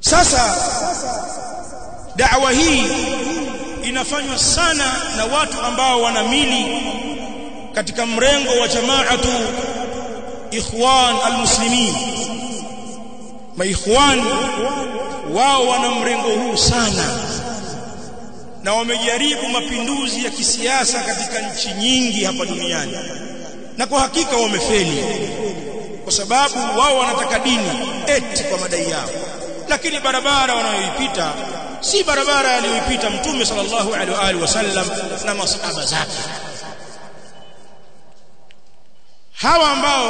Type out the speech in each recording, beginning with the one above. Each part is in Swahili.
sasa da'wa hii inafanywa sana na watu ambao wanamili katika mrengo wa jamaatu ikhwan almuslimin maikhwan wao wana mrengo huu sana na wamejaribu mapinduzi ya kisiasa katika nchi nyingi hapa duniani na kwa hakika wamefeli kwa sababu wao wanataka dini eti kwa madai yao lakini barabara wanayoipita si barabara aliyoipita mtume sallallahu alaihi wasallam na masahaba zake hawa ambao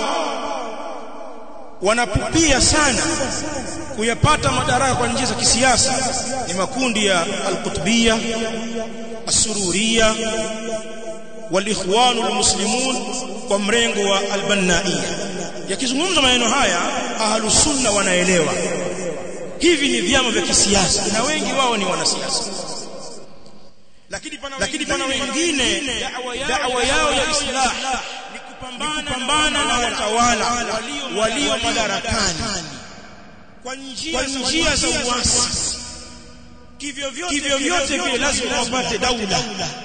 wanapupia sana kuyapata madaraka kwa njia za kisiasa ni makundi ya al-qutbiyya as-sururiyya wal-ikhwan al-muslimun kwa mrengo wa al-bannaiyya yakizungumza maneno haya ahlus sunna wanaelewa hivi ni vyama vya kisiasa na wengi wao ni wanasiasa lakini pana lakini pana wengine da'wa yao ya islah ni kupambana na watawala walio madarakani kwa njia za uasi kivyo vyote vile lazima wapate daula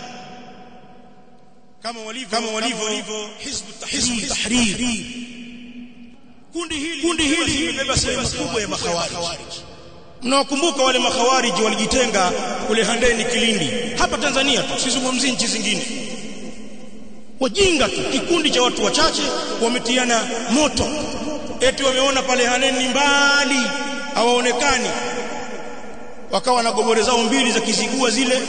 kama walivyo kama walivyo hizb tahrir kundi hili kundi hili limebeba sehemu kubwa ya makhawarij mnawakumbuka wale makhawarij walijitenga kule Handeni Kilindi hapa Tanzania tu sizungumzi nchi zingine wajinga tu kikundi cha watu wachache wametiana moto eti wameona pale Handeni mbali hawaonekani wakawa na gobore zao mbili za kizigua zile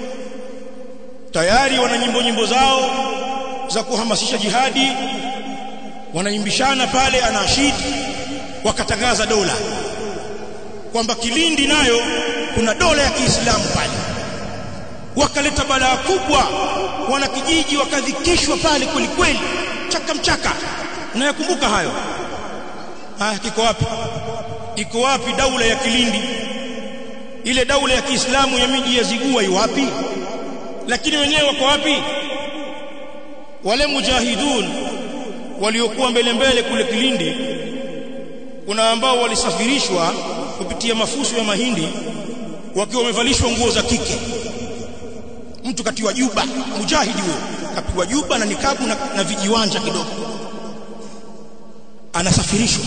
tayari wana nyimbo nyimbo zao za kuhamasisha jihadi wanaimbishana pale anashidi wakatangaza dola kwamba Kilindi nayo kuna dola ya Kiislamu pale wakaleta balaa kubwa wanakijiji wakadhikishwa pale kwelikweli chaka mchaka unayakumbuka hayo haya kiko wapi iko wapi daula ya Kilindi ile daula ya Kiislamu ya miji ya Zigua yu wapi lakini wenyewe wako wapi wale mujahidun waliokuwa mbele mbele kule Kilindi kuna ambao walisafirishwa kupitia mafuso ya mahindi wakiwa wamevalishwa nguo za kike mtu katiwa juba mujahidi huyo kapiwa juba na nikabu na, na vijiwanja kidogo anasafirishwa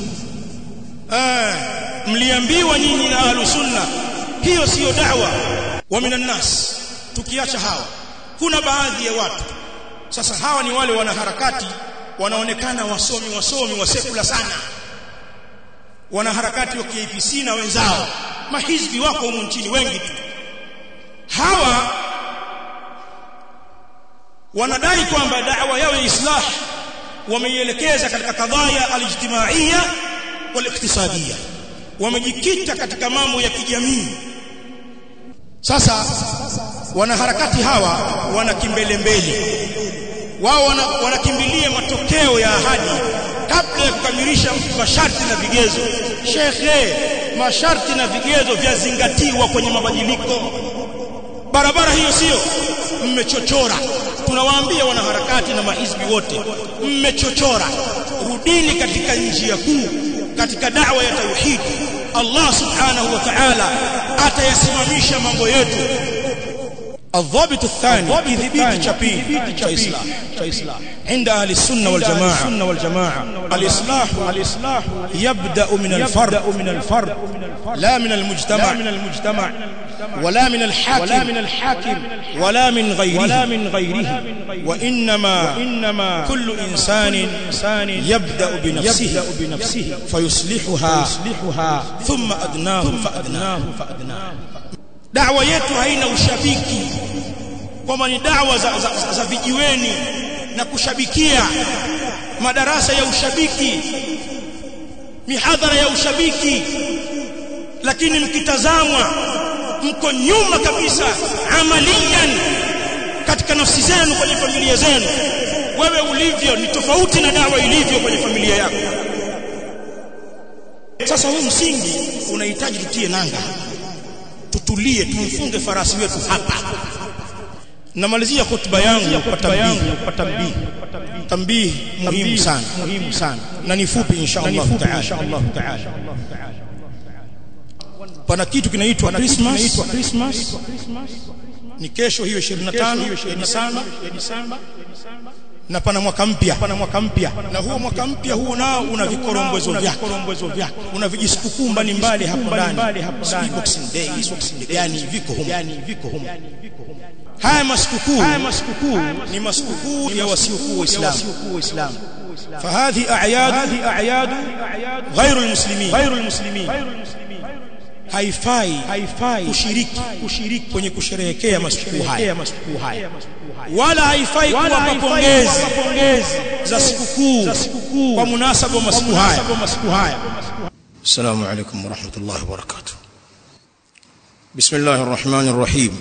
eh mliambiwa nyinyi na ahlus sunna hiyo siyo da'wa wa minan nas tukiacha hawa kuna baadhi ya watu sasa hawa ni wale wanaharakati wanaonekana wasomi wasomi wasekula sana wanaharakati wa KPC na wenzao mahizbi wako humu nchini wengi tu hawa wanadai kwamba da'wa yao ya islah wameielekeza katika kadhaya alijtimaiya waliktisadia wamejikita katika mambo ya kijamii sasa wanaharakati hawa wana kimbelembele wao wanakimbilia wana matokeo ya ahadi kabla ya kukamilisha masharti na vigezo shekhe masharti na vigezo vyazingatiwa kwenye mabadiliko barabara hiyo sio mmechochora tunawaambia wanaharakati na mahizbi wote mmechochora rudini katika njia kuu katika da'wa ya tauhid Allah subhanahu wa ta'ala atayasimamisha mambo yetu الضابط الثاني إثبات شبيه كإصلاح كإصلاح عند أهل السنة والجماعة السنة والجماعة الإصلاح الإصلاح يبدأ من الفرد من الفرد لا من المجتمع من المجتمع ولا من الحاكم ولا من الحاكم ولا من غيره ولا من غيره وإنما وإنما كل إنسان إنسان يبدأ بنفسه يبدأ بنفسه فيصلحها فيصلحها ثم أدناه فأدناه فأدناه da'wa yetu haina ushabiki kwamba ni da'wa za, za, za, za vijiweni na kushabikia madarasa ya ushabiki mihadhara ya ushabiki lakini mkitazamwa mko nyuma kabisa amalian katika nafsi zenu kwenye familia zenu wewe ulivyo ni tofauti na dawa ilivyo kwenye familia yako sasa huu msingi unahitaji tutie nanga tutulie tumfunge farasi wetu hapa namalizia hotuba yangu kwa tambii kwa tambii tambii muhimu sana muhimu sana na ni fupi insha Allah taala pana kitu kinaitwa Christmas Christmas ni kesho hiyo 25 ya Disemba na pana mwaka mpya pana mwaka mpya na huo mwaka mpya huo nao una vikorombozo vyake vikorombozo vyake una vijisikukuu mbalimbali hapo ndani sijui boxing day boxing day yani viko humo yani viko humo haya masikukuu haya masikukuu ni masikukuu ya wasiokuwa waislamu فهذه اعياد هذه اعياد غير المسلمين غير المسلمين haifai haifai kushiriki kushiriki kwenye kusherehekea masikukuu haya masikukuu haya wala haifai kuwapa pongezi za sikukuu za sikukuu kwa munasaba wa masiku haya masiku haya السلام عليكم ورحمة الله وبركاته بسم الله الرحمن الرحيم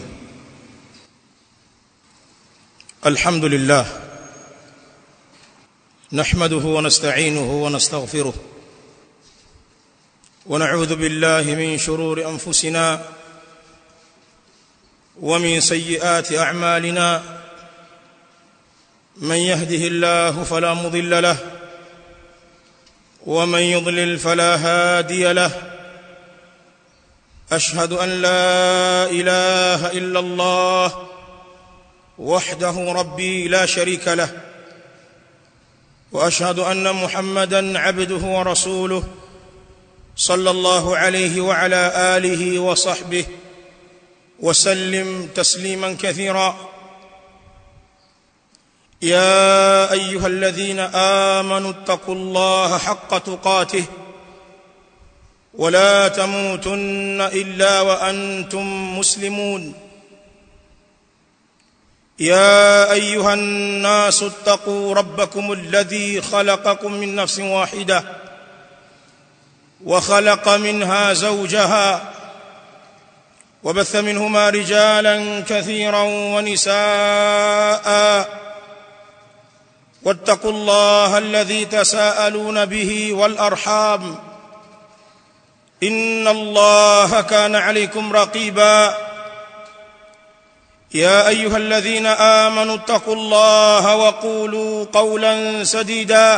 الحمد لله نحمده ونستعينه ونستغفره ونعوذ بالله من شرور أنفسنا ومن سيئات أعمالنا من يهده الله فلا مضل له ومن يضلل فلا هادي له أشهد أن لا إله إلا الله وحده ربي لا شريك له واشهد ان محمدا عبده ورسوله صلى الله عليه وعلى اله وصحبه وسلم تسليما كثيرا يا ايها الذين امنوا اتقوا الله حق تقاته ولا تموتن الا وانتم مسلمون يا ايها الناس اتقوا ربكم الذي خلقكم من نفس واحده وخلق منها زوجها وبث منهما رجالا كثيرا ونساء واتقوا الله الذي تساءلون به والارحام ان الله كان عليكم رقيبا يا ايها الذين امنوا اتقوا الله وقولوا قولا سديدا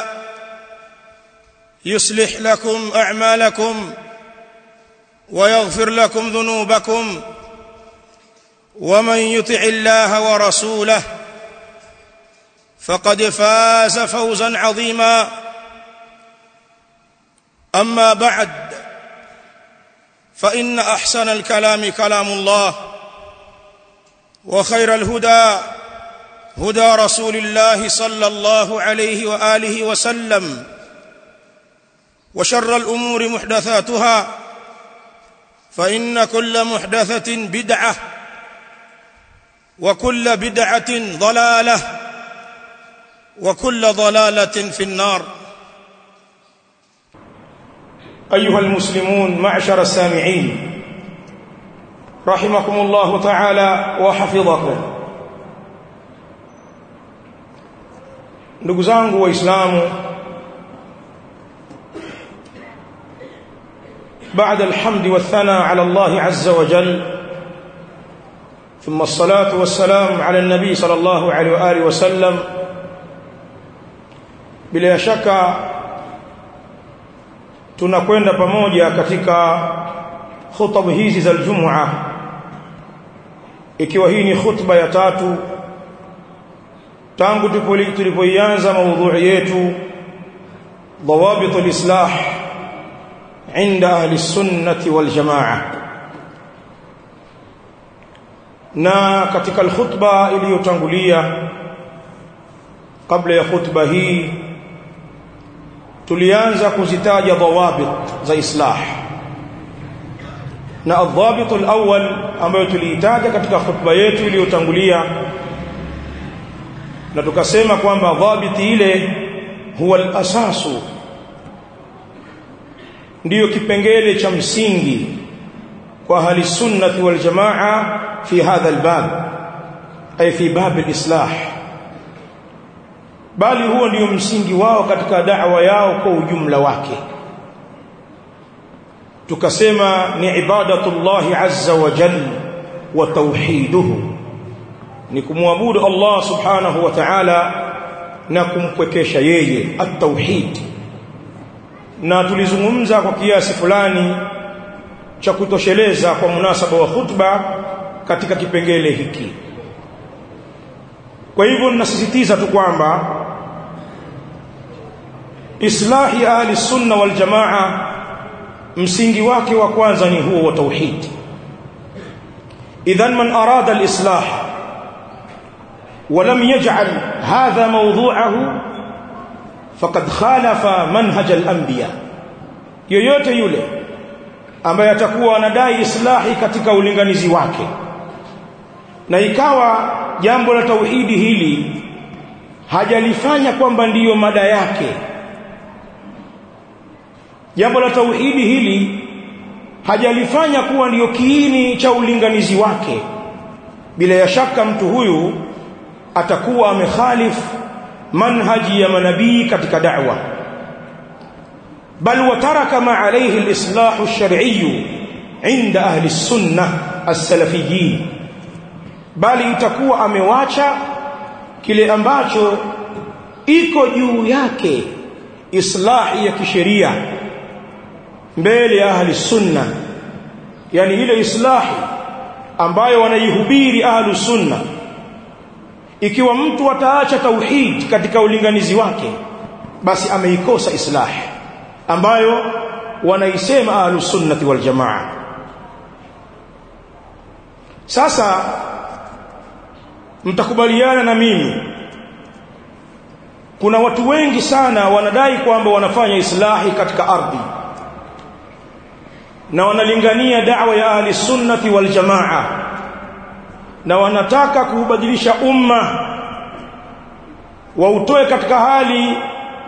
يصلح لكم اعمالكم ويغفر لكم ذنوبكم ومن يطع الله ورسوله فقد فاز فوزا عظيما اما بعد فان احسن الكلام كلام الله وخير الهدى هدى رسول الله صلى الله عليه واله وسلم وشر الامور محدثاتها فان كل محدثه بدعه وكل بدعه ضلاله وكل ضلاله في النار ايها المسلمون معشر السامعين رحمكم الله تعالى وحفظكم ndugu zangu waislamu بعد الحمد والثناء على الله عز وجل ثم الصلاة والسلام على النبي صلى الله عليه وآله وسلم bila shaka tunakwenda pamoja katika khutba hizi za Ijumaa ikiwa hii ni khutba ya tatu tangu tulipoianza maudhui yetu ضوابط الإصلاح عند أهل السنة والجماعة na katika alkhutba iliyotangulia kabla ya khutba hii tulianza kuzitaja dhawabit za islah na adhabit alawwal ambayo tuliitaja katika khutba yetu iliyotangulia na tukasema kwamba dhabiti ile huwa al-asasu ndiyo kipengele cha msingi kwa ahli sunnati wal jamaa fi hadha albab ay fi bab alislah bali huo ndio msingi wao katika da'wa yao kwa ujumla wake tukasema ni ibadatullahi azza wa jalla wa tauhiduhu ni kumwabudu Allah subhanahu wa ta'ala na kumpwekesha yeye at-tauhid na tulizungumza kwa kiasi fulani cha kutosheleza kwa munasaba wa khutba katika kipengele hiki kwa hivyo ninasisitiza tu kwamba islahi ahli sunna wal jamaa msingi wake wa kwanza ni huo wa tauhid idhan man arada al-islah ولم يجعل هذا موضوعه فقد خالف منهج الانبياء yoyote yule ambaye atakuwa anadai islahi katika ulinganizi wake na ikawa jambo la tauhidi hili hajalifanya kwamba ndiyo mada yake jambo la tauhidi hili hajalifanya kuwa ndiyo kiini cha ulinganizi wake bila ya shaka mtu huyu atakuwa amekhalif manhaji ya manabii katika da'wa bal wataraka ma alayhi al-islah ash-shar'i 'inda ahli as-sunnah as-salafiyyin bali itakuwa amewacha kile ambacho iko juu yake islahi ya kisheria mbele ya ahli sunna yani ile islahi ambayo wanaihubiri ahli sunna ikiwa mtu ataacha tauhid katika ulinganizi wake basi ameikosa islah ambayo wanaisema ahli sunnati wal jamaa sasa mtakubaliana na mimi kuna watu wengi sana wanadai kwamba wanafanya islahi katika ardhi na wanalingania da'wa ya ahli sunnati wal jamaa na wanataka kuubadilisha umma wautoe katika hali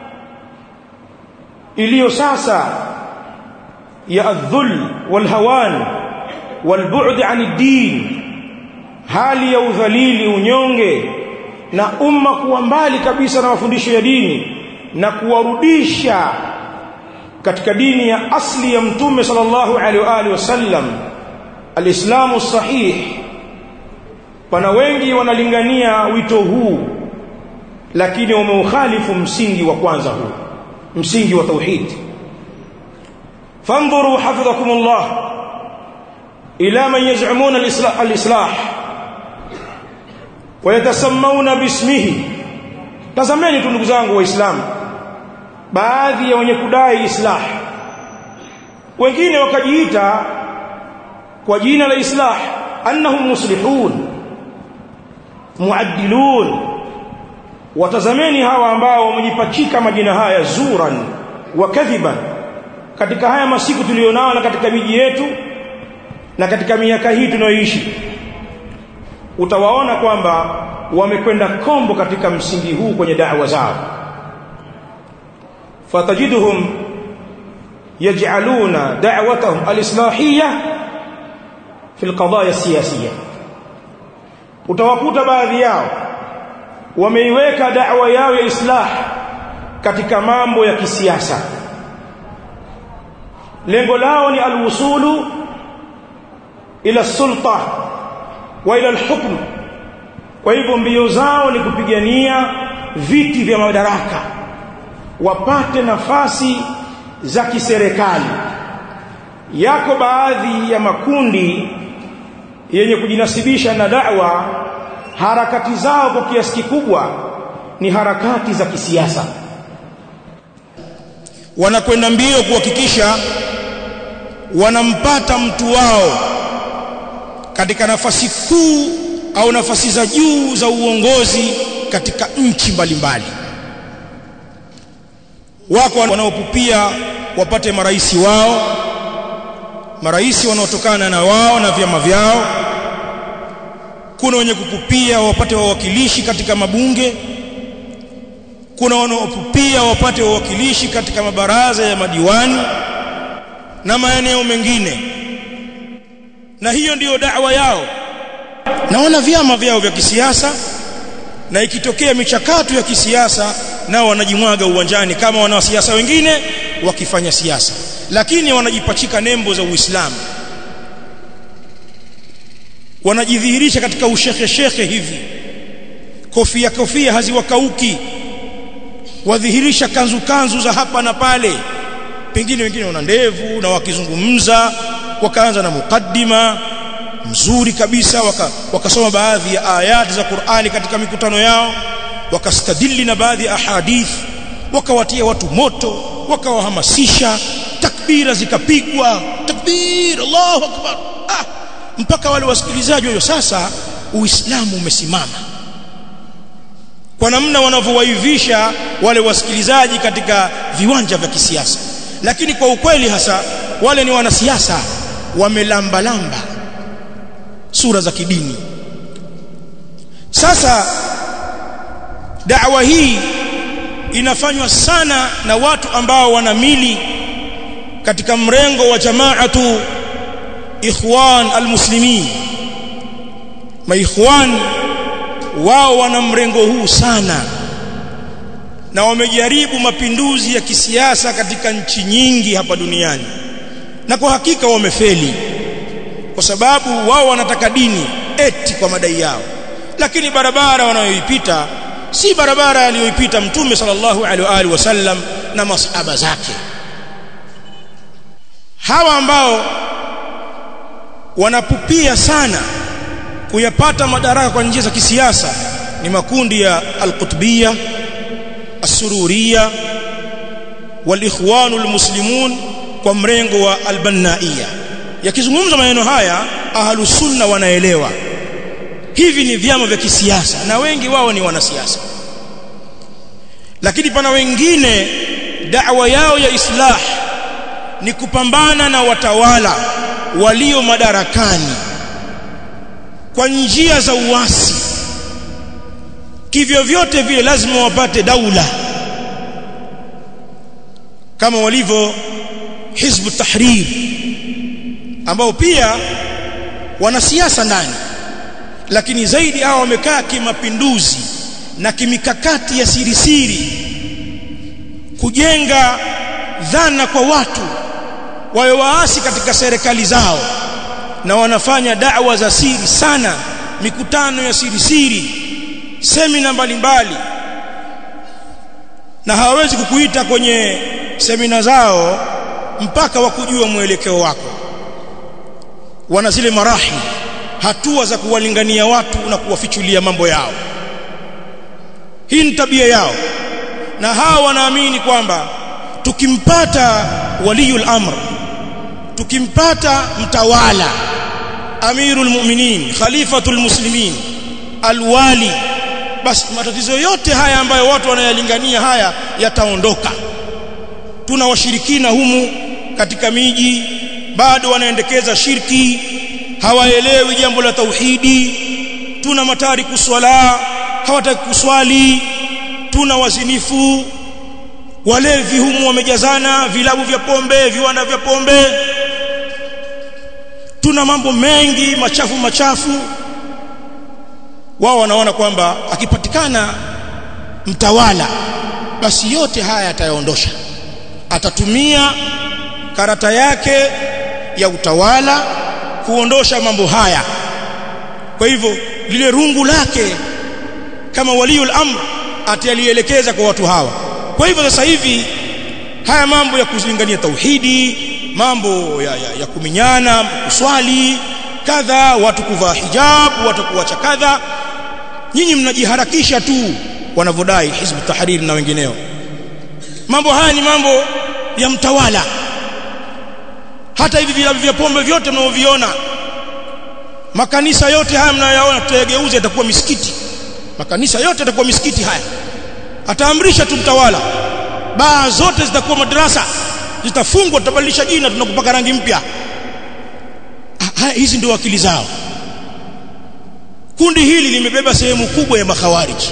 iliyo sasa ya adhul walhawan walbu'd 'an ad-din hali ya udhalili unyonge na umma kuwa mbali kabisa na mafundisho ya dini na kuwarudisha katika dini ya asli ya mtume sallallahu alaihi wa alihi wasallam alislamu sahih pana wengi wanalingania wito huu lakini wameukhalifu msingi wa kwanza huu msingi wa tauhid fanzuru hafidhakumullah ila man yaz'umuna al-islah al-islah wayatasammauna bismihi tazameni tu ndugu zangu waislamu baadhi ya wenye kudai islah wengine wakajiita kwa jina la islah annahum muslihun muaddilun watazameni hawa ambao wamejipachika majina haya zuran wa kadhiban katika haya masiku tulionao na katika miji yetu na katika miaka hii tunayoishi utawaona kwamba wamekwenda kombo katika msingi huu kwenye da'wa zao fatajiduhum yaj'aluna da'watahum al-islahiyya fi al-qadaya siyasiyya utawakuta baadhi yao wameiweka da'wa yao ya islah katika mambo ya kisiasa lengo lao ni alwusulu ila sulta wa ila alhukm kwa hivyo mbio zao ni kupigania viti vya madaraka wapate nafasi za kiserikali yako baadhi ya makundi yenye kujinasibisha na da'wa harakati zao kwa kiasi kikubwa ni harakati za kisiasa wanakwenda mbio kuhakikisha wanampata mtu wao katika nafasi kuu au nafasi za juu za uongozi katika nchi mbalimbali wako wanaopupia wapate marais wao marais wanaotokana na wao na vyama vyao kuna wenye kupupia wapate wawakilishi katika mabunge kuna wanaopupia wapate wawakilishi katika mabaraza ya madiwani na maeneo mengine na hiyo ndiyo da'wa yao naona vyama vyao vya kisiasa na ikitokea michakato ya kisiasa nao wanajimwaga uwanjani kama wanasiasa wengine wakifanya siasa lakini wanajipachika nembo za Uislamu wanajidhihirisha katika ushekhe shekhe hivi kofia kofia haziwakauki wadhihirisha kanzu kanzu za hapa na pale pengine wengine wana ndevu na wakizungumza wakaanza na mukaddima mzuri kabisa waka, wakasoma baadhi ya ayati za Qur'ani katika mikutano yao wakastadili na baadhi ya ahadith wakawatia watu moto wakawahamasisha takbira zikapigwa takbir Allahu akbar ah, mpaka wale wasikilizaji wao sasa uislamu umesimama kwa namna wanavyowaivisha wale wasikilizaji katika viwanja vya kisiasa lakini kwa ukweli hasa wale ni wanasiasa wamelamba lamba sura za kidini sasa da'wa hii inafanywa sana na watu ambao wanamili katika mrengo wa jamaatu ikhwan almuslimin maikhwan wao wana mrengo huu sana na wamejaribu mapinduzi ya kisiasa katika nchi nyingi hapa duniani na kwa hakika wamefeli kwa sababu wao wanataka dini eti kwa madai yao lakini barabara wanayoipita si barabara aliyoipita mtume sallallahu alaihi wasallam na masahaba zake hawa ambao wanapupia sana kuyapata madaraka kwa njia za kisiasa ni makundi ya al-qutbiyya as-sururiyya wal-ikhwan al-muslimun kwa mrengo wa al-bannaiyya yakizungumza maneno haya ahlus sunna wanaelewa hivi ni vyama vya kisiasa na wengi wao ni wanasiasa lakini pana wengine da'wa yao ya islah ni kupambana na watawala walio madarakani kwa njia za uasi kivyo vyote vile lazima wapate daula kama walivyo hizbu tahrir ambao pia wanasiasa ndani lakini zaidi hao wamekaa kimapinduzi na kimikakati ya siri siri kujenga dhana kwa watu wawe waasi katika serikali zao na wanafanya da'wa za siri sana mikutano ya siri siri semina mbalimbali na hawawezi kukuita kwenye semina zao mpaka wakujua mwelekeo wako wana zile marahi hatua za kuwalingania watu na kuwafichulia mambo yao hii ni tabia yao na hawa wanaamini kwamba tukimpata waliyul amr tukimpata mtawala amirul mu'minin khalifatul muslimin alwali basi matatizo yote haya ambayo watu wanayalingania haya yataondoka tuna washirikina humu katika miji bado wanaendekeza shirki hawaelewi jambo la tauhidi tuna matariku swala hawataki kuswali tuna wazinifu walevi humu wamejazana vilabu vya pombe viwanda vya pombe tuna mambo mengi machafu machafu wao wanaona kwamba akipatikana mtawala basi yote haya atayaondosha atatumia karata yake ya utawala kuondosha mambo haya kwa hivyo lile rungu lake kama waliul amr atalielekeza kwa watu hawa kwa hivyo sasa hivi haya mambo ya kuzilingania tauhidi mambo ya, ya, ya kuminyana kuswali kadha watu kuvaa hijab watu kuacha kadha nyinyi mnajiharakisha tu wanavodai hizbu tahrir na wengineo mambo haya ni mambo ya mtawala hata hivi vilabu vya pombe vyote mnaoviona makanisa yote haya mnayoyaona tutayageuza itakuwa misikiti makanisa yote yatakuwa misikiti haya ataamrisha tu mtawala baa zote zitakuwa madrasa zitafungwa tutabadilisha jina tunakupaka rangi mpya hizi ndio akili zao kundi hili limebeba sehemu kubwa ya makhawariji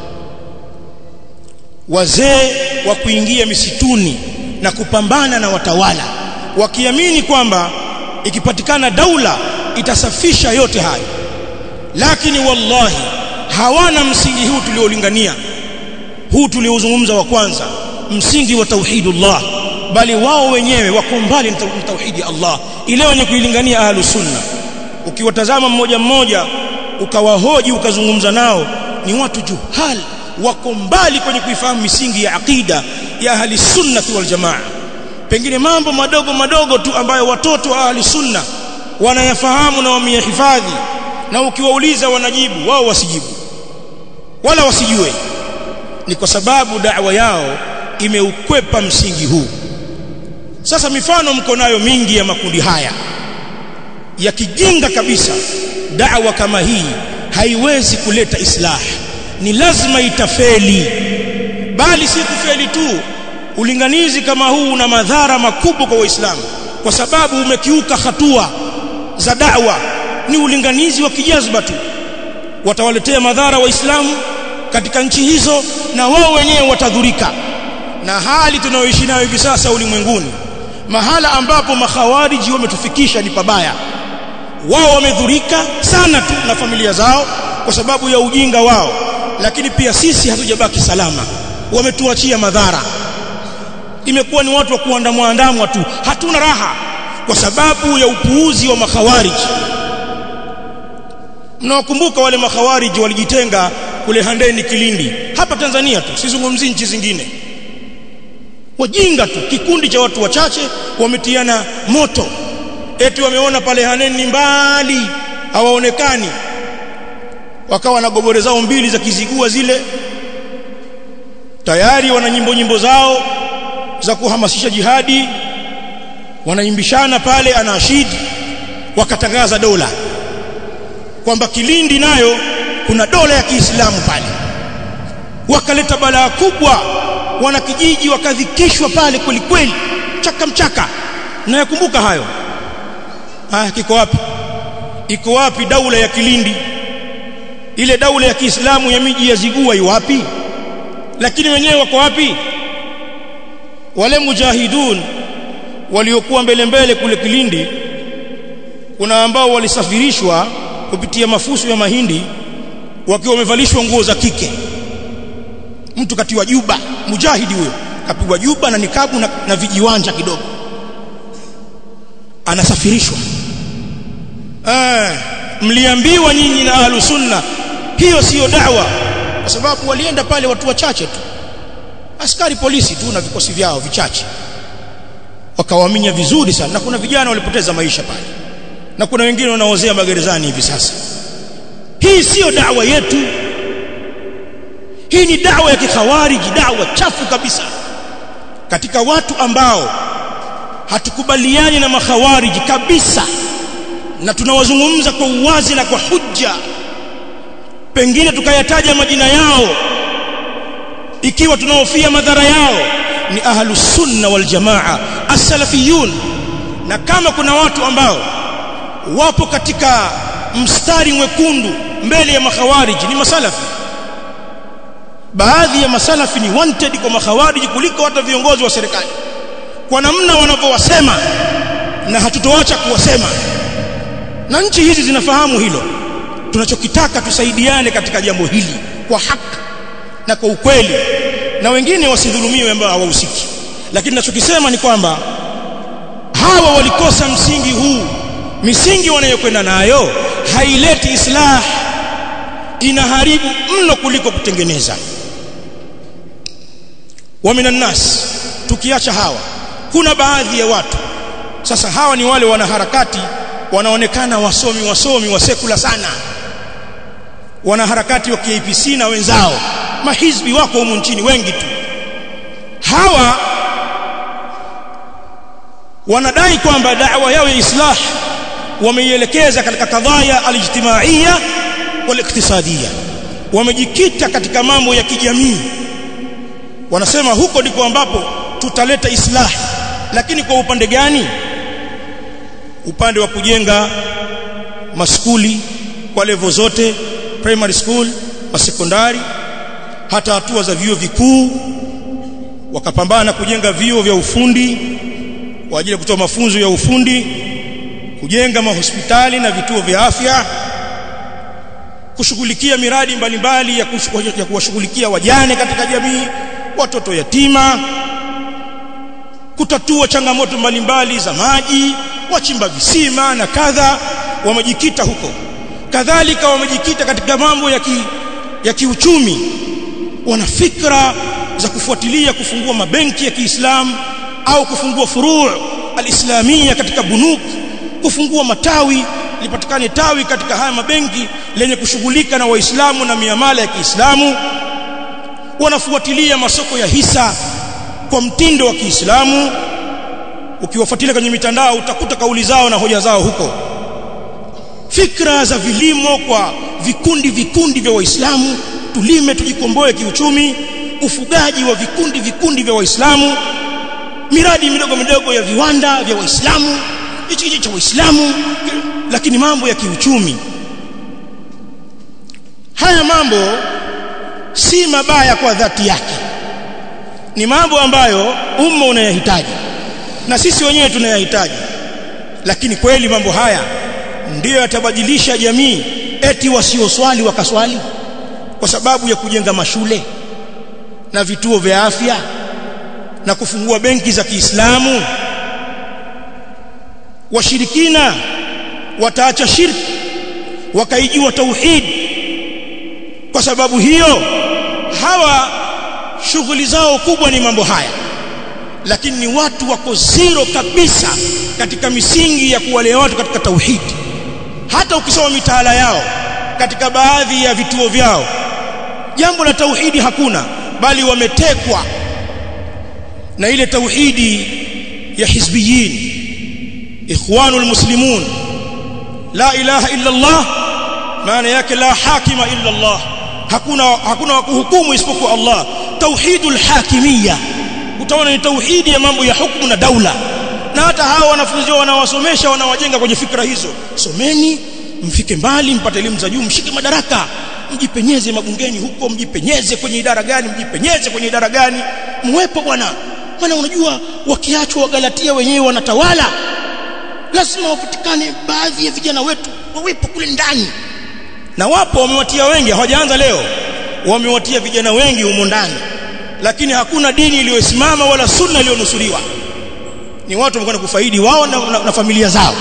wazee wa kuingia misituni na kupambana na watawala wakiamini kwamba ikipatikana daula itasafisha yote hayo lakini wallahi hawana msingi huu tuliolingania huu tuliozungumza wa kwanza msingi wa tauhidullah bali wao wenyewe wako mbali na tauhidi Allah ile wenye kuilingania ahlus sunna ukiwatazama mmoja mmoja ukawahoji ukazungumza nao ni watu juhal wako mbali kwenye kuifahamu misingi ya aqida ya ahli sunnati wal jamaa pengine mambo madogo madogo tu ambayo watoto wa ahli sunna wanayafahamu na wameyahifadhi na ukiwauliza wanajibu wao wasijibu wala wasijue ni kwa sababu da'wa yao imeukwepa msingi huu sasa mifano mko nayo mingi ya makundi haya ya kijinga kabisa da'wa kama hii haiwezi kuleta islah ni lazima itafeli bali si kufeli tu ulinganizi kama huu una madhara makubwa kwa waislamu kwa sababu umekiuka hatua za da'wa ni ulinganizi wa kijazba tu watawaletea madhara waislamu katika nchi hizo na wao wenyewe watadhurika na hali tunayoishi nayo hivi sasa ulimwenguni mahala ambapo makhawariji wametufikisha ni pabaya wao wamedhurika sana tu na familia zao kwa sababu ya ujinga wao lakini pia sisi hatujabaki salama wametuachia madhara imekuwa ni watu wa kuandamwa andamwa tu hatuna raha kwa sababu ya upuuzi wa makhawariji mnawakumbuka wale makhawariji walijitenga kule Handeni Kilindi hapa Tanzania tu sizungumzi nchi zingine wajinga tu kikundi cha watu wachache wametiana moto eti wameona pale Handeni mbali hawaonekani wakawa na gobore zao mbili za kizigua zile tayari wana nyimbo nyimbo zao za kuhamasisha jihadi wanaimbishana pale anaashidi wakatangaza dola kwamba Kilindi nayo kuna dola ya Kiislamu pale wakaleta balaa kubwa wanakijiji wakadhikishwa pale kweli kweli chaka mchaka na yakumbuka hayo haya kiko wapi iko wapi daula ya Kilindi ile daula ya Kiislamu ya miji ya Zigua iko wapi lakini wenyewe wako wapi wale mujahidun waliokuwa mbele mbele kule Kilindi kuna ambao walisafirishwa kupitia mafuso ya mahindi wakiwa wamevalishwa nguo za kike mtu katiwa juba mujahidi huyo kapigwa juba na nikabu na, na vijiwanja kidogo anasafirishwa eh mliambiwa nyinyi na ahlus sunna hiyo siyo dawa kwa sababu walienda pale watu wachache tu askari polisi tu na vikosi vyao vichache wakawaminya vizuri sana na kuna vijana walipoteza maisha pale na kuna wengine wanaozea magerezani hivi sasa hii siyo dawa yetu hii ni dawa ya kikhawariji dawa chafu kabisa katika watu ambao hatukubaliani na makhawariji kabisa na tunawazungumza kwa uwazi na kwa hujja pengine tukayataja majina yao ikiwa tunaofia madhara yao ni ahlus sunna wal jamaa as-salafiyun na kama kuna watu ambao wapo katika mstari mwekundu mbele ya makhawariji ni masalafi baadhi ya masalafi ni wanted kwa makhawariji kuliko hata viongozi wa serikali kwa namna wanavyowasema na hatutoacha kuwasema na nchi hizi zinafahamu hilo tunachokitaka tusaidiane katika jambo hili kwa haki na kwa ukweli na wengine wasidhulumiwe ambao hawahusiki lakini ninachokisema ni kwamba hawa walikosa msingi huu misingi wanayokwenda nayo haileti islah inaharibu mno kuliko kutengeneza wa minan nas tukiacha hawa kuna baadhi ya watu sasa hawa ni wale wanaharakati wanaonekana wasomi wasomi wa sekula sana wanaharakati wa KPC na wenzao mahizbi wako humu nchini wengi tu hawa wanadai kwamba da'wa yao ya islah wameielekeza katika kadhaya alijtimaiya waliktisadia wamejikita katika mambo ya kijamii wanasema huko ndiko ambapo tutaleta islah lakini kwa upande gani upande wa kujenga maskuli kwa level zote primary school masekondari hata hatua za vyuo vikuu wakapambana kujenga vyuo vya ufundi kwa ajili ya kutoa mafunzo ya ufundi kujenga mahospitali na vituo vya afya kushughulikia miradi mbalimbali ya, ya kuwashughulikia wajane katika jamii watoto yatima kutatua changamoto mbalimbali za maji wachimba visima na kadha wamejikita huko kadhalika wamejikita katika mambo ya ki, ya kiuchumi wana fikra za kufuatilia kufungua mabenki ya Kiislamu au kufungua furu' alislamia katika bunuk kufungua matawi lipatikane tawi katika haya mabenki lenye kushughulika na waislamu na miamala ya Kiislamu wanafuatilia masoko ya hisa kwa mtindo wa Kiislamu ukiwafuatilia kwenye mitandao utakuta kauli zao na hoja zao huko fikra za vilimo kwa vikundi vikundi vya waislamu tulime tujikomboe kiuchumi ufugaji wa vikundi vikundi vya waislamu miradi midogo midogo ya viwanda vya waislamu hichi hichi cha waislamu lakini mambo ya kiuchumi haya mambo si mabaya kwa dhati yake ni mambo ambayo umma unayahitaji na sisi wenyewe tunayahitaji lakini kweli mambo haya ndiyo yatabadilisha jamii eti wasioswali wakaswali kwa sababu ya kujenga mashule na vituo vya afya na kufungua benki za Kiislamu washirikina wataacha shirki wakaijua tauhid kwa sababu hiyo hawa shughuli zao kubwa ni mambo haya lakini ni watu wako zero kabisa katika misingi ya kuwalea watu katika tauhidi hata ukisoma mitaala yao katika baadhi ya vituo vyao jambo la tauhidi hakuna bali wametekwa na ile tauhidi ya hizbiyin ikhwanul muslimun la ilaha illa Allah maana yake la hakima illa Allah hakuna hakuna wa kuhukumu isipokuwa Allah tauhidul hakimiyya utaona ni tauhidi ya mambo ya hukumu na daula na hata hawa wanafunzi wanawasomesha wanawajenga kwenye fikra hizo someni mfike mbali mpate elimu za juu mshike madaraka mjipenyeze mabungeni huko mjipenyeze kwenye idara gani mjipenyeze kwenye idara gani muwepo bwana maana unajua wakiachwa wagalatia wenyewe wanatawala lazima wapatikane baadhi ya vijana wetu wawepo kule ndani na wapo wamewatia wengi hawajaanza leo wamewatia vijana wengi humo ndani lakini hakuna dini iliyosimama wala sunna iliyonusuriwa ni watu wamekwenda kufaidi wao na, na, na familia zao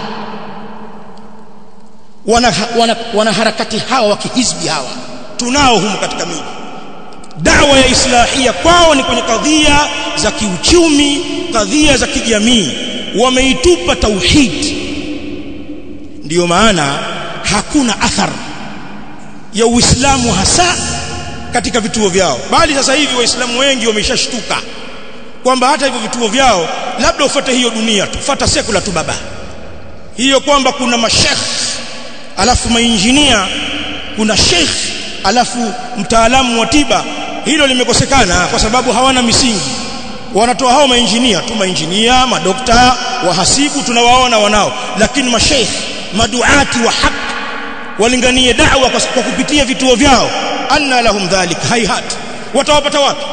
wana, wana, wana harakati hawa wa kihizbi hawa tunao humu katika miji dawa ya islahia kwao ni kwenye kadhia za kiuchumi kadhia za kijamii wameitupa tauhid ndiyo maana hakuna athar ya uislamu hasa katika vituo vyao bali sasa hivi waislamu wengi wameshashtuka kwamba hata hivyo vituo vyao labda ufuate hiyo dunia tu fuata sekula tu baba hiyo kwamba kuna mashekh alafu mainjinia kuna sheikh alafu mtaalamu wa tiba hilo limekosekana kwa sababu hawana misingi wanatoa hao mainjinia tu mainjinia madokta wahasibu tunawaona wanao lakini masheikh maduati wa haki walinganie da'wa kwa, kwa kupitia vituo vyao anna lahum dhalik hayhat watawapata wapi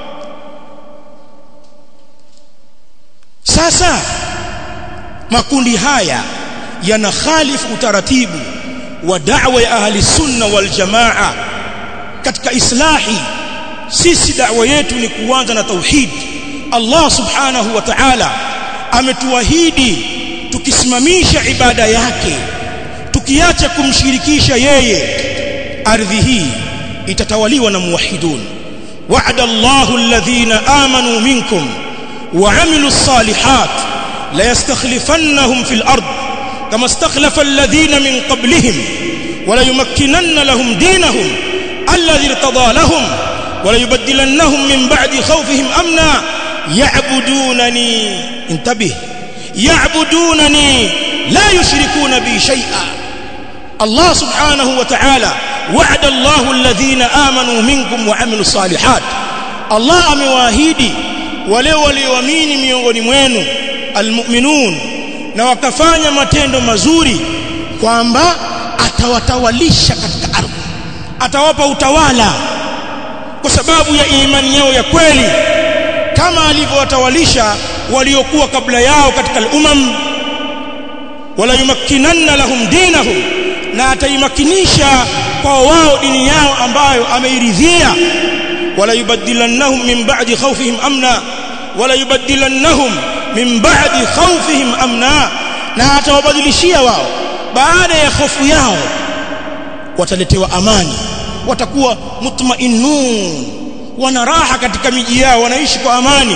sasa makundi haya yanakhalifu utaratibu wa da'wa ya ahli sunna wal jamaa katika islahi sisi da'wa yetu ni kuanza na tauhid Allah subhanahu wa ta'ala ametuahidi tukisimamisha ibada yake tukiacha kumshirikisha yeye ardhi hii itatawaliwa na muwahidun wa'ada Allahu alladhina amanu minkum وعملوا الصالحات ليستخلفنهم في الأرض كما استخلف الذين من قبلهم وليمكنن لهم دينهم الذي ارتضى لهم وليبدلنهم من بعد خوفهم أمنا يعبدونني انتبه يعبدونني لا يشركون بي شيئا الله سبحانه وتعالى وعد الله الذين آمنوا منكم وعملوا الصالحات الله أمواهيدي wale walioamini miongoni mwenu almu'minun na wakafanya matendo mazuri kwamba atawatawalisha katika ardhi atawapa utawala kwa sababu ya imani yao ya kweli kama alivyowatawalisha waliokuwa kabla yao katika al-umam wala yumakkinanna lahum dinahum na ataimakinisha kwa wao dini yao ambayo ameiridhia wala yubaddilannahum min ba'di khawfihim amna wala yubaddilannahum min ba'di khawfihim amna na atawabadilishia wao baada ya hofu yao wataletewa amani watakuwa mutmainnun wana raha katika miji yao wanaishi kwa amani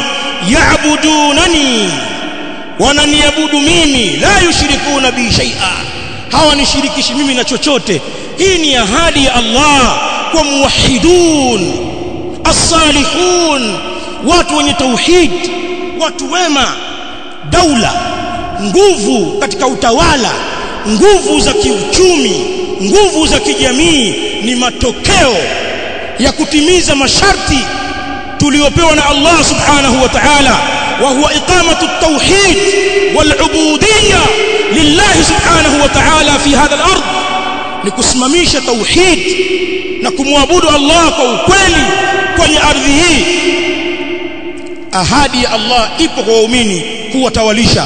ya'budunani wananiabudu mimi la yushrikuna bi shay'a hawanishirikishi mimi na chochote hii ni ahadi ya Allah kwa muwahhidun as-salihun watu wenye tauhid watu wema daula nguvu katika utawala nguvu za kiuchumi nguvu za kijamii ni matokeo ya kutimiza masharti tuliopewa na Allah subhanahu wa ta'ala wa huwa iqamatu at-tauhid wal-ubudiyya lillah subhanahu wa ta'ala fi hadha al-ard ni kusimamisha tauhid na kumwabudu Allah kwa ukweli kwenye ardhi hii ahadi ya Allah ipo kwa waumini kuwatawalisha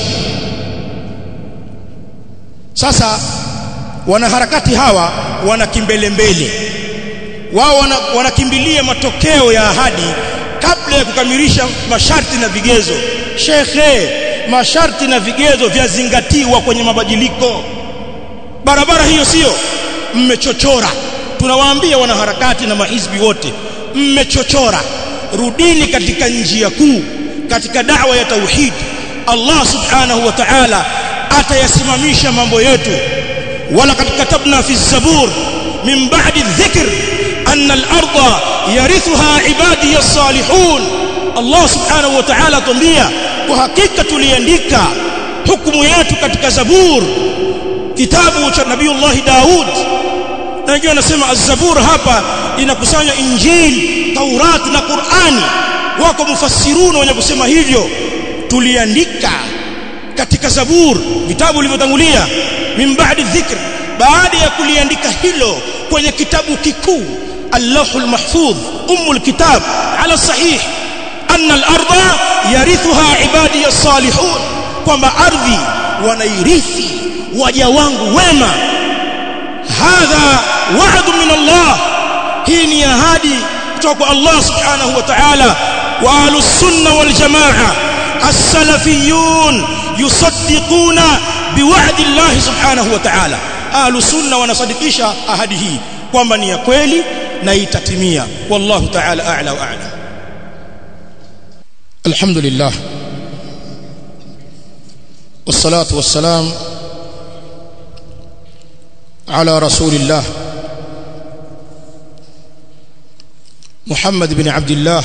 sasa wanaharakati hawa wana kimbelembele wao wanakimbilia wana matokeo ya ahadi kabla ya kukamilisha masharti na vigezo shekhe masharti na vigezo vyazingatiwa kwenye mabadiliko barabara hiyo sio mmechochora tunawaambia wanaharakati na mahizbi wote mmechochora rudini katika njia kuu katika da'wa ya tauhid Allah subhanahu wa ta'ala atayasimamisha mambo yetu wala katabna fi zabur min ba'di dhikr anna al-ardha yarithuha ibadi as-salihun Allah subhanahu wa ta'ala tumbia kwa hakika tuliandika hukumu yetu katika zabur kitabu cha nabiiullah Daud na wengine wanasema az-zabur hapa inakusanya injili taurat na qurani wako mufassiruna wenye kusema hivyo tuliandika katika zabur vitabu vilivyotangulia min ba'di dhikr baada ya kuliandika hilo kwenye kitabu kikuu allahul mahfudh umul kitab ala sahih anna al-ardha yarithuha ibadi as-salihun kwamba ardhi wanairithi waja wangu wema hadha wa'd min Allah hii ni ahadi kutoka kwa Allah subhanahu wa ta'ala wa ahlus sunna wal jamaa as-salafiyun yusaddiquna biwa'di Allah subhanahu wa ta'ala ahlus sunna wanasadikisha ahadi hii kwamba ni ya kweli na itatimia wallahu ta'ala a'la wa a'lam alhamdulillah والصلاه والسلام على رسول الله محمد بن عبد الله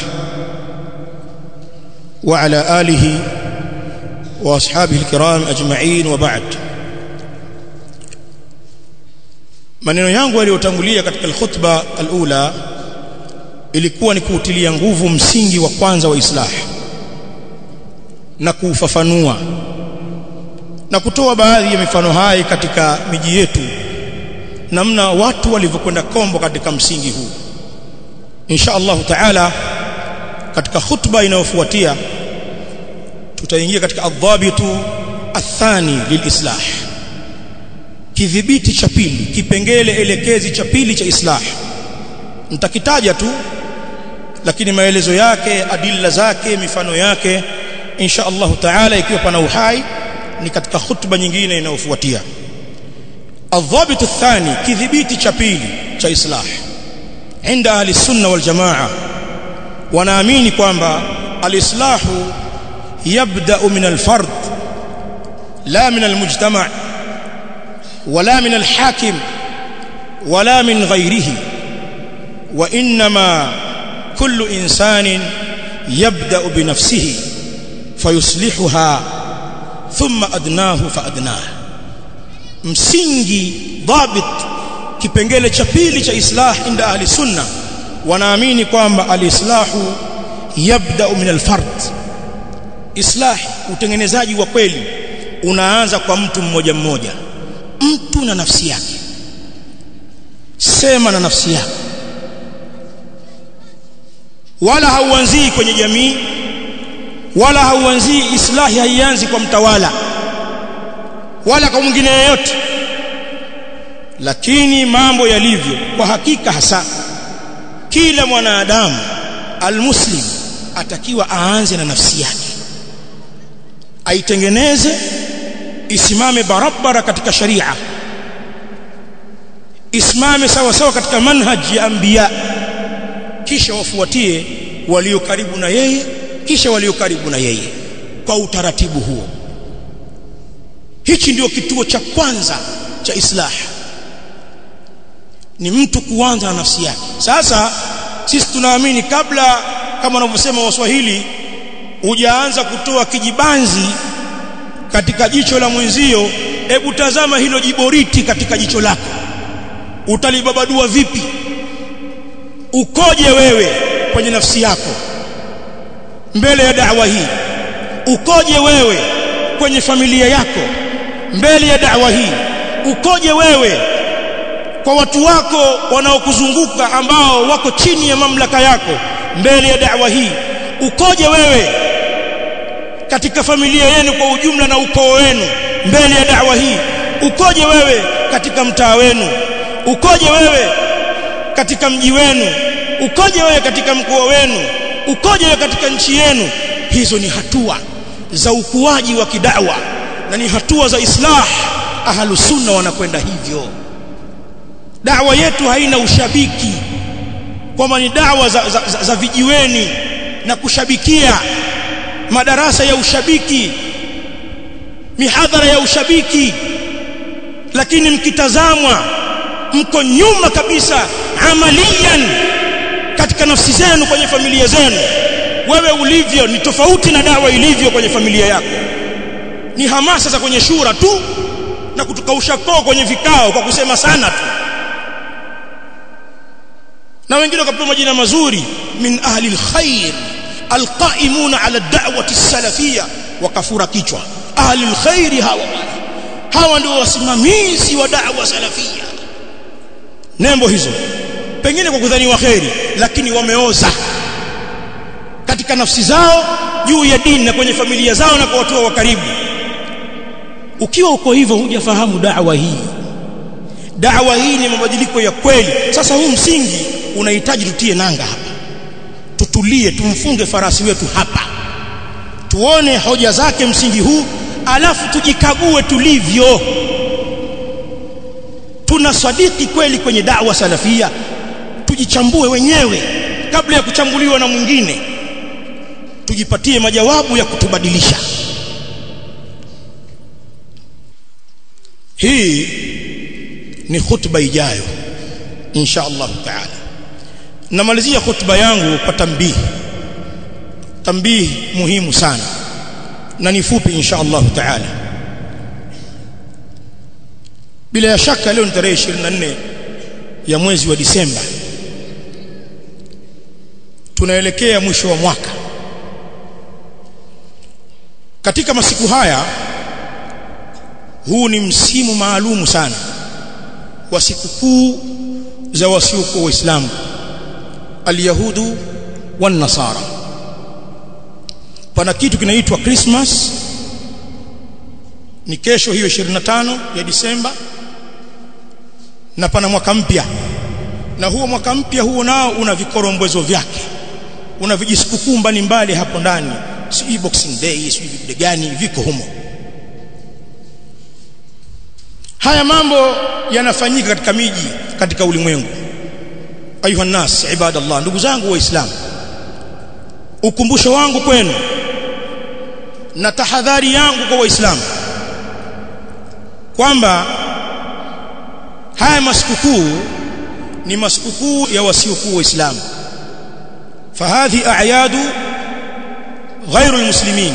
وعلى آله وأصحابه الكرام أجمعين وبعد maneno yangu yaliyotangulia katika alkhutba alula ilikuwa ni kuutilia nguvu msingi wa kwanza wa islah na kuufafanua na kutoa baadhi ya mifano hai katika miji yetu namna watu walivyokwenda kombo katika msingi huu insha Allah taala katika khutba inayofuatia tutaingia katika adhabitu athani lilislah kidhibiti cha pili kipengele elekezi cha pili cha islah nitakitaja tu lakini maelezo yake adilla zake mifano yake insha Allah taala ikiwa pana uhai ni katika khutba nyingine inayofuatia الضابط الثاني كذبيتي chapili cha islah عند اهل السنه والجماعه wanaamini kwamba alislahu yabda min alfard la min almujtama' wala min alhakim wala min ghayrihi wa inma kullu insanin yabda binafsihi fayuslihuha thumma adnahu fa adnahu msingi dhabit kipengele cha pili cha islah inda ahli sunna wanaamini kwamba alislahu yabda min alfard islah utengenezaji wa kweli unaanza kwa mtu mmoja mmoja mtu na nafsi yake sema na nafsi yako wala hauanzii kwenye jamii wala hauanzii islahi haianzi kwa mtawala wala kwa mwingine yeyote lakini mambo yalivyo kwa hakika hasa kila mwanadamu almuslim atakiwa aanze na nafsi yake aitengeneze isimame barabara katika sharia isimame sawa sawa katika manhaji ya anbiya kisha wafuatie walio karibu na yeye kuwafikisha walio karibu na yeye kwa utaratibu huo hichi ndio kituo cha kwanza cha islah ni mtu kuanza na nafsi yake sasa sisi tunaamini kabla kama wanavyosema waswahili hujaanza kutoa kijibanzi katika jicho la mwenzio hebu tazama hilo jiboriti katika jicho lako utalibabadua vipi ukoje wewe kwenye nafsi yako mbele ya da'wa hii ukoje wewe kwenye familia yako mbele ya da'wa hii ukoje wewe kwa watu wako wanaokuzunguka ambao wako chini ya mamlaka yako mbele ya da'wa hii ukoje wewe katika familia yenu kwa ujumla na ukoo wenu mbele ya da'wa hii ukoje wewe katika mtaa wenu ukoje wewe katika mji wenu ukoje wewe katika mkoa wenu ukoje wewe katika nchi yenu hizo ni hatua za ukuaji wa kidawa na ni hatua za islah ahlu sunna wanakwenda hivyo dawa yetu haina ushabiki kwamba ni dawa za, za, za, za vijiweni na kushabikia madarasa ya ushabiki mihadhara ya ushabiki lakini mkitazamwa mko nyuma kabisa amalian katika nafsi zenu kwenye familia zenu wewe ulivyo ni tofauti na dawa ilivyo kwenye familia yako ni hamasa za kwenye shura tu na kutukausha koo kwenye vikao kwa kusema sana tu na wengine wakapewa majina mazuri min ahli alkhair alqaimuna ala da'wati salafia wakafura kichwa ahli alkhair hawa hawa ndio wasimamizi wa da'wa salafia nembo hizo pengine kwa kudhaniwa kheri lakini wameoza katika nafsi zao juu ya dini na kwenye familia zao na kwa watu wa karibu ukiwa uko hivyo hujafahamu da'wa hii da'wa hii ni mabadiliko ya kweli sasa huu msingi unahitaji tutie nanga hapa tutulie tumfunge farasi wetu hapa tuone hoja zake msingi huu alafu tujikague tulivyo tuna sadiki kweli kwenye da'wa salafia tujichambue wenyewe kabla ya kuchambuliwa na mwingine tujipatie majawabu ya kutubadilisha hii ni khutba ijayo insha Allah taala namalizia khutba yangu kwa tambihi tambihi muhimu sana na ni fupi insha Allah taala bila shaka leo ni tarehe 24 ya mwezi wa Disemba tunaelekea mwisho wa mwaka katika masiku haya huu ni msimu maalumu sana wa sikukuu za wasiokuwa waislamu alyahudu wan nasara pana kitu kinaitwa Christmas ni kesho hiyo 25 ya Disemba na pana mwaka mpya na huo mwaka mpya huo nao una vikorombwezo vyake una vijisikukuu mbalimbali hapo ndani si boxing day si vipi gani viko humo haya mambo yanafanyika katika miji katika ulimwengu ayuha nas ibadallah ndugu zangu waislamu ukumbusho wangu kwenu na tahadhari yangu kwa waislamu kwamba haya masikukuu ni masikukuu ya wasiokuwa waislamu fahadhi a'yadu ghairu almuslimin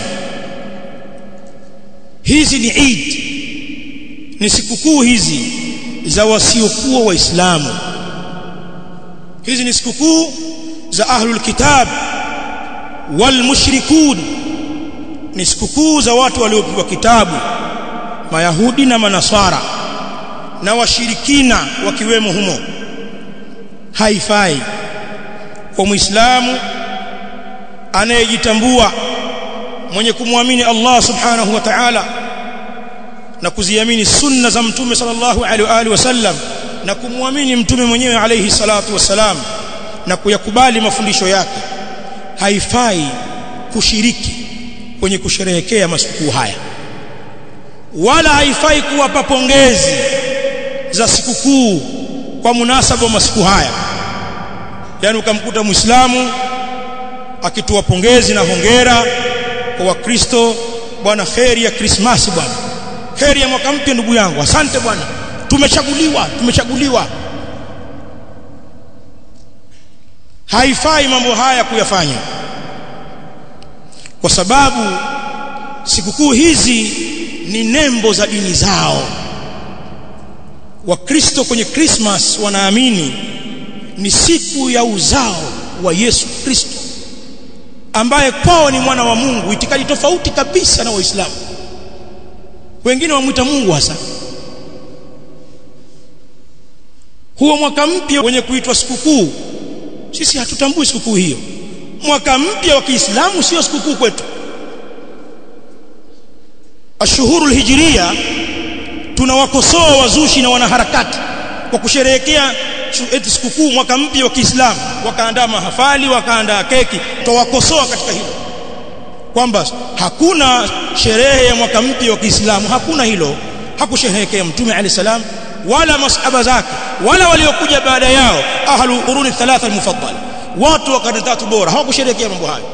hizi ni Eid ni sikukuu hizi za wasiokuwa waislamu hizi ni sikukuu za ahlul kitab wal mushrikun ni sikukuu za watu waliopewa kitabu mayahudi na manasara na washirikina wakiwemo humo haifai kwa muislamu anayejitambua mwenye kumwamini Allah subhanahu wa ta'ala na kuziamini sunna za mtume sallallahu alaihi wa alihi wasallam na kumwamini mtume mwenyewe alayhi salatu wasalam na kuyakubali mafundisho yake haifai kushiriki kwenye kusherehekea masikukuu haya wala haifai kuwapa pongezi za sikukuu kwa munasaba wa masiku haya yani ukamkuta muislamu akitoa pongezi na hongera kwa wakristo bwana kheri ya krismasi bwana kheri ya mwaka mpya ndugu yangu asante bwana tumechaguliwa tumechaguliwa haifai mambo haya kuyafanya kwa sababu sikukuu hizi ni nembo za dini zao wakristo kwenye krismas wanaamini ni siku ya uzao wa Yesu Kristo ambaye kwao ni mwana wa Mungu itikadi tofauti kabisa na waislamu wengine wamwita Mungu hasa huo mwaka mpya wenye kuitwa sikukuu sisi hatutambui sikukuu hiyo mwaka mpya wa Kiislamu sio sikukuu kwetu ashuhurul hijria tunawakosoa wazushi na wanaharakati kwa kusherehekea eti sikukuu mwaka mpya wa Kiislamu wakaandaa mahafali wakaandaa keki tuwakosoa katika hilo kwamba hakuna sherehe ya mwaka mpya wa Kiislamu hakuna hilo hakusherehekea mtume alayhi salam wala masahaba zake wala waliokuja baada yao ahlu quruni thalatha almufaddala watu wa karne tatu bora hawakusherehekea mambo hayo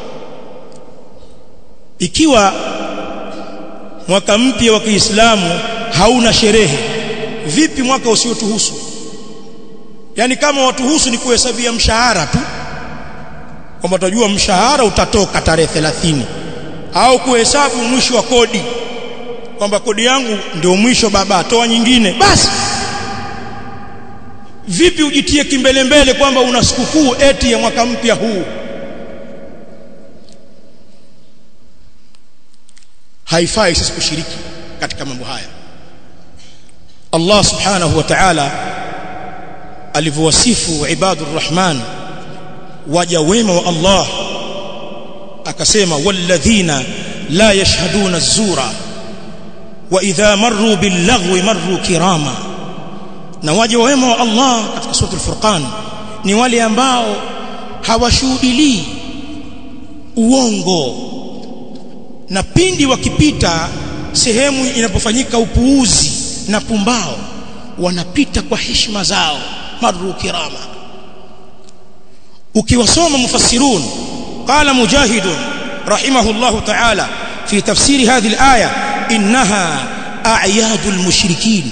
ikiwa mwaka mpya wa Kiislamu hauna sherehe vipi mwaka usiotuhusu yani kama watuhusu ni kuhesabia mshahara tu kwamba tutajua mshahara utatoka tarehe 30 au kuhesabu mwisho wa kodi kwamba kodi yangu ndio mwisho baba toa nyingine basi vipi ujitie kimbelembele kwamba una sikukuu eti ya mwaka mpya huu haifai sisi kushiriki katika mambo haya Allah subhanahu wa ta'ala alivyowasifu ibadur rahman waja wema wa Allah akasema walladhina la yashhaduna az-zura wa idha marru bil-laghwi marru kirama na waja wema wa Allah katika sura al-furqan ni wale ambao hawashuhudilii uongo na pindi wakipita sehemu inapofanyika upuuzi na pumbao wanapita kwa heshima zao marru kirama ukiwasoma mufassirun qala mujahid rahimahullah ta'ala fi tafsiri hadhihi al-aya innaha a'yadul mushrikin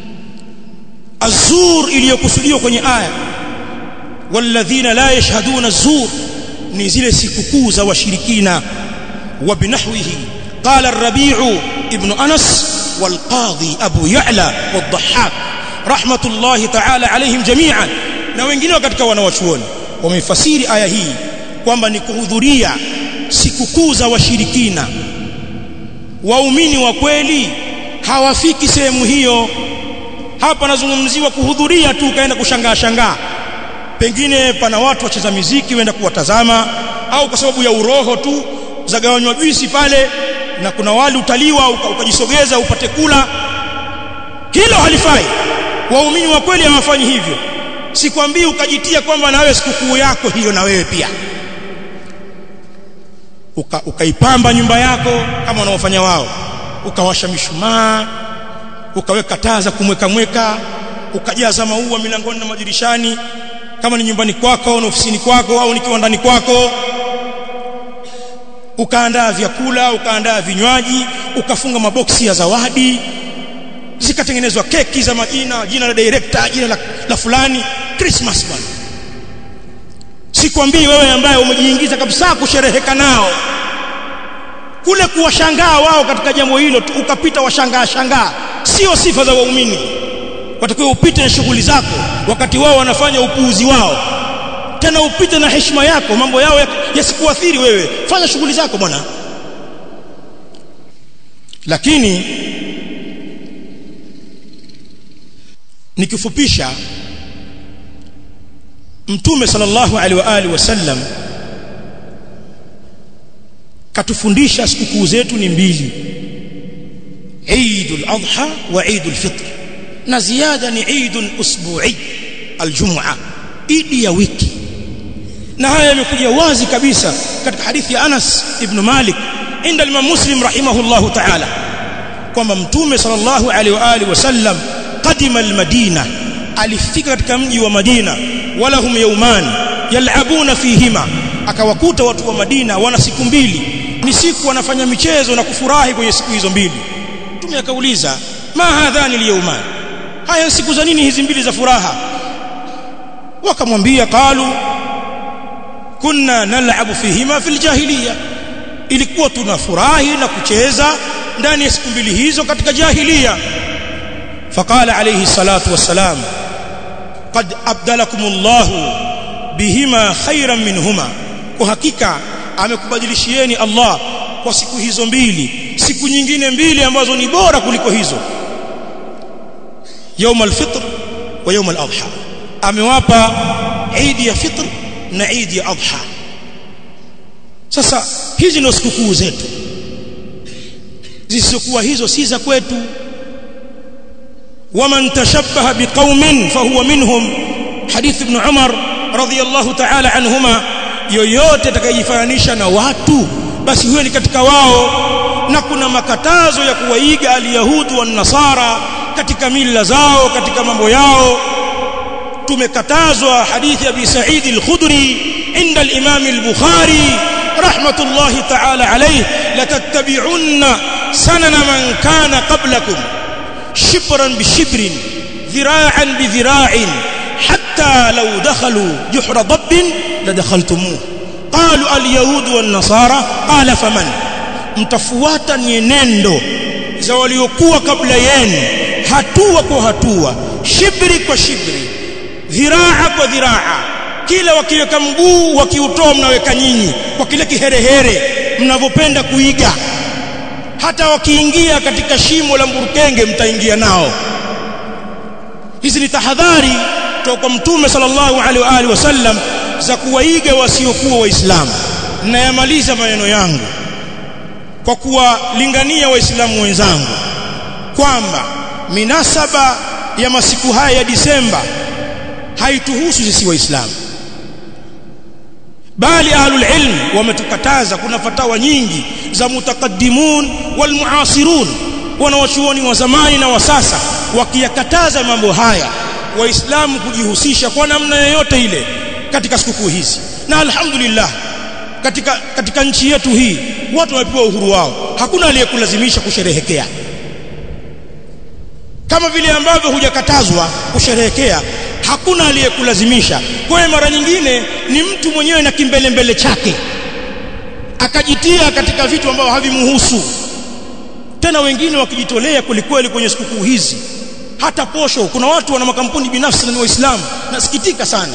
azur iliyokusudiwa kwenye aya walladhina la yashhaduna az-zur ni zile sikukuu za washirikina wa binahwihi qala ar-rabi'u ibn anas والقاضي أبو يعلى والضحاك رحمة الله تعالى عليهم جميعا na wengine katika wanawachuoni wamefasiri aya hii kwamba ni kuhudhuria sikukuu za washirikina waumini wa kweli hawafiki sehemu hiyo hapa nazungumziwa kuhudhuria tu ukaenda kushangaa shangaa pengine pana watu wacheza miziki waenda kuwatazama au kwa sababu ya uroho tu zagawanywa juisi pale na kuna wali utaliwa ukajisogeza upate kula hilo halifai waumini wa kweli hawafanyi hivyo sikwambii ukajitia kwamba na wewe sikukuu yako hiyo na wewe pia Uka, ukaipamba nyumba yako kama wanaofanya wao ukawasha mishumaa ukaweka taa za kumweka mweka ukajaza maua milangoni na madirishani kama ni nyumbani kwako au ofisini kwako au ni kiwandani kwako ukaandaa vyakula ukaandaa vinywaji ukafunga maboksi ya zawadi zikatengenezwa keki za majina jina la director jina la, la fulani Christmas bwana sikwambii wewe ambaye umejiingiza kabisa kushereheka nao kule kuwashangaa wao katika jambo hilo ukapita washangaa shangaa sio sifa za waumini watakiwa upite na shughuli zako wakati wao wanafanya upuuzi wao tena upite na heshima yako mambo yao yasikuathiri wewe fanya shughuli zako bwana lakini nikifupisha mtume sallallahu alaihi wa alihi wasallam katufundisha sikukuu zetu ni mbili Eidul Adha wa Eidul Fitr na ziada ni Eidul Usbu'i aljum'a idi ya wiki na haya yamekuja wazi kabisa katika hadithi ya Anas ibn Malik inda Imam Muslim rahimahullahu ta'ala kwamba mtume sallallahu alaihi wa alihi wasallam qadima almadina alifika katika mji wa Madina wala hum yawman yal'abuna fihima akawakuta watu wa Madina wana siku mbili ni siku wanafanya michezo na kufurahi kwenye siku hizo mbili mtume akauliza ma hadhani al haya siku za nini hizi mbili za furaha wakamwambia qalu kunna nal'abu fihima fil jahiliya ilikuwa tunafurahi na kucheza ndani ya siku mbili hizo katika jahiliya faqala alayhi salatu wassalam qad abdalakumullahu bihima khairan minhuma kwa hakika amekubadilishieni Allah kwa siku hizo mbili siku nyingine mbili ambazo ni bora kuliko hizo يوم الفطر ويوم الأضحى amewapa Eid ya fitr na Eid ya adha sasa hizi ndio sikukuu zetu zisizokuwa hizo si za kwetu waman tashabbaha biqaumin fahuwa minhum hadith ibn Umar radiyallahu ta'ala anhuma yoyote atakayejifananisha na watu basi huyo ni katika wao na kuna makatazo ya kuwaiga alyahudu wan nasara katika mila zao katika mambo yao tumekatazwa hadithi ya Abi Sa'id al-Khudri inda al-Imam al-Bukhari rahmatullahi ta'ala alayhi latattabi'unna sanana man kana qablakum shibran bi shibrin dhira'an bi dhira'in hatta law dakhalu juhra dabbin ladakhaltumuh qalu al-yahud wan-nasara qala faman mtafuata nyenendo za waliokuwa kabla yenu hatua kwa hatua shibri kwa shibri dhiraa kwa dhiraa kila wakiweka mguu wakiutoa mnaweka nyinyi kwa kile kiherehere mnavyopenda kuiga hata wakiingia katika shimo la mburukenge mtaingia nao hizi ni tahadhari kutoka kwa mtume sallallahu alaihi wa alihi wasallam za kuwaiga wasiokuwa waislamu nayamaliza maneno yangu kwa kuwalingania waislamu wenzangu kwamba minasaba ya masiku haya ya Disemba haituhusu sisi waislamu bali ahlul ilm wametukataza kuna fatawa nyingi za mutakaddimun wal muasirun wanawachuoni wa zamani na wa sasa wakiyakataza mambo haya waislamu kujihusisha kwa namna yoyote ile katika sikukuu hizi na alhamdulillah katika katika nchi yetu hii watu wamepewa uhuru wao hakuna aliyekulazimisha kusherehekea kama vile ambavyo hujakatazwa kusherehekea hakuna aliyekulazimisha kwa hiyo mara nyingine ni mtu mwenyewe na kimbele mbele chake akajitia katika vitu ambavyo havimuhusu tena wengine wakijitolea kwelikweli kwenye sikukuu hizi hata posho kuna watu wana makampuni binafsi na ni waislamu nasikitika sana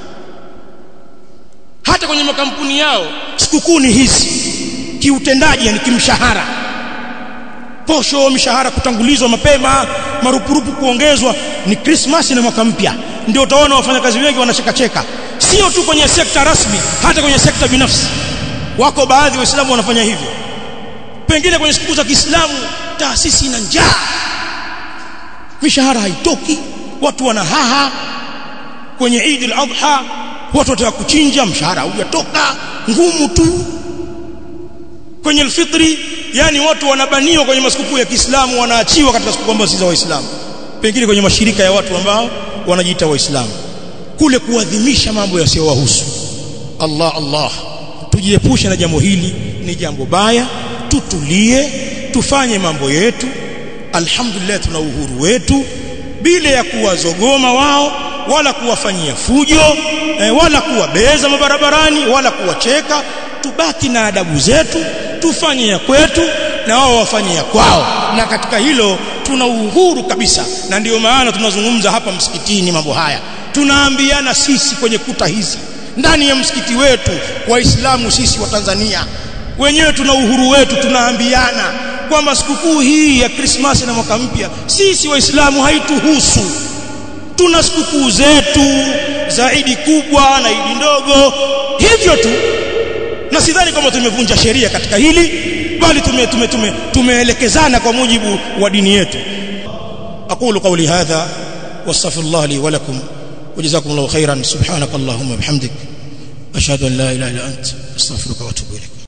hata kwenye makampuni yao sikukuu ni hizi kiutendaji yani kimshahara posho mishahara kutangulizwa mapema marupurupu kuongezwa ni Christmas na mwaka mpya ndio utaona wafanyakazi wengi wanachekacheka sio tu kwenye sekta rasmi hata kwenye sekta binafsi wako baadhi waislamu wanafanya hivyo pengine kwenye siku za Kiislamu taasisi ina njaa mishahara haitoki watu wana haha kwenye Eid al-Adha watu wataka kuchinja mshahara hujatoka ngumu tu kwenye alfitri yani watu wanabaniwa kwenye masikukuu ya Kiislamu wanaachiwa katika siku ambazo si za Waislamu pengine kwenye mashirika ya watu ambao wanajiita Waislamu kule kuadhimisha mambo yasiyowahusu Allah Allah tujiepushe na jambo hili ni jambo baya tutulie tufanye mambo yetu alhamdulillah tuna uhuru wetu bila ya kuwazogoma wao wala kuwafanyia fujo eh, wala kuwabeza mabarabarani wala kuwacheka tubaki na adabu zetu tufanye ya kwetu na wao wafanye ya kwao na katika hilo tuna uhuru kabisa na ndiyo maana tunazungumza hapa msikitini mambo haya tunaambiana sisi kwenye kuta hizi ndani ya msikiti wetu waislamu sisi wa Tanzania wenyewe tuna uhuru wetu tunaambiana kwamba sikukuu hii ya Krismasi na mwaka mpya sisi waislamu haituhusu tuna sikukuu zetu za idi kubwa na idi ndogo hivyo tu na sidhani kwamba tumevunja sheria katika hili bali tume, tume, tume, tumeelekezana kwa mujibu wa dini yetu aqulu qawli hadha wastaghfirullah li wa lakum وجزاكم الله خيرا سبحانك اللهم وبحمدك أشهد أن لا إله إلا أنت أستغفرك وأتوب إليك